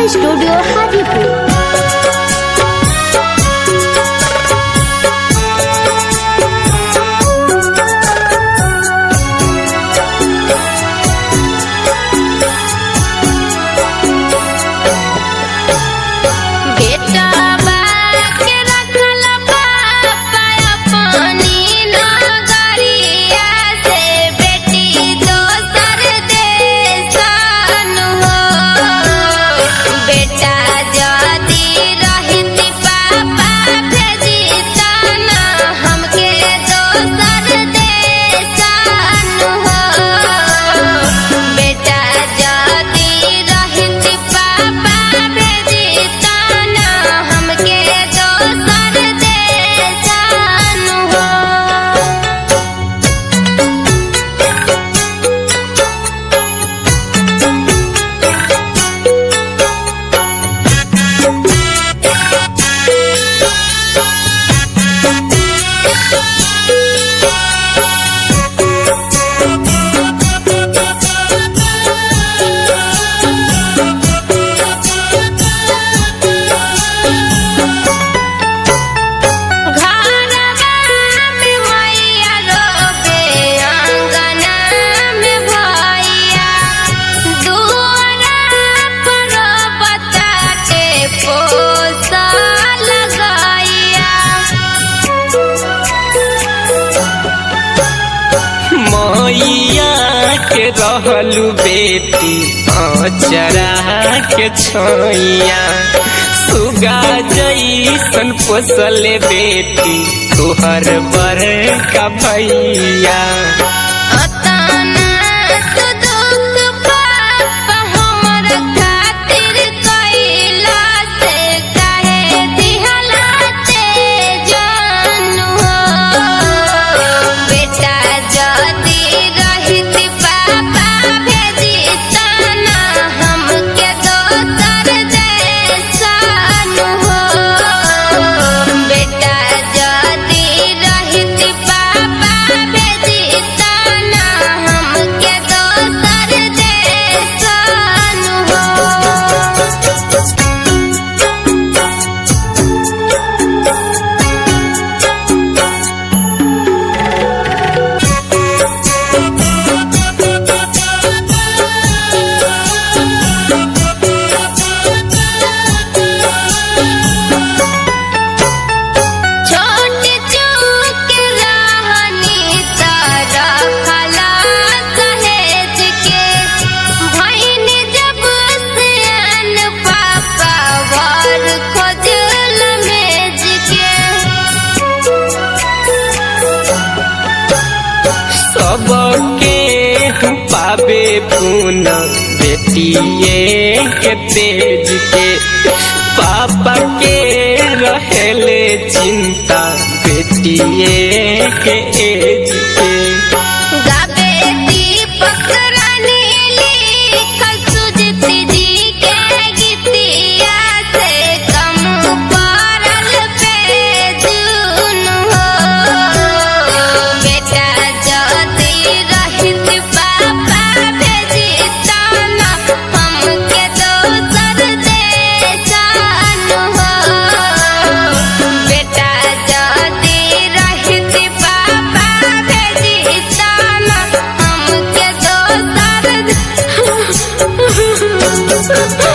studio Hajipur बेटा के रखल पापा अपनी नगरिया से बेटी दोसर देशन हो बेटा जदी रहित पापा भेजी तना हमके दोसर देशन हो बेटा जदी रहित पापा भेजी तना हमके दोसर देशन हो घरवा में मैया रोबे अंगना में भैया दुआरा पर बताटे पोसा लगैया मैया के रहलू बेटी अचरा के छैया सुगा जैसन पोसले बेटी तुहर बर का भैया अतना तो दुख पापा हमर खातिर कैला से काहे दिहला ते जानू बेटा जदी रहित पापा भेजी तना हमके दोसर देशन हो बेटा जदी रहित पापा भेजी तना हमके दोसर देशन हो छोट चूक रहनी तारा खला सहेज के भैन जब सियान पापा वर खोजल मेज के सबके पाबे पुन बेटिए के तेज के पापा के रहेले चिंता बेटिए के एज के गाबे दीपक रानी लिखल सुजित जी के गीतिया से कम पड़ल पे जुन हो बेटा जदी रहित पापा भेजी तना हमके दोसर देशन हो बेटा जदी रहित पापा भेजी तना हमके दोसर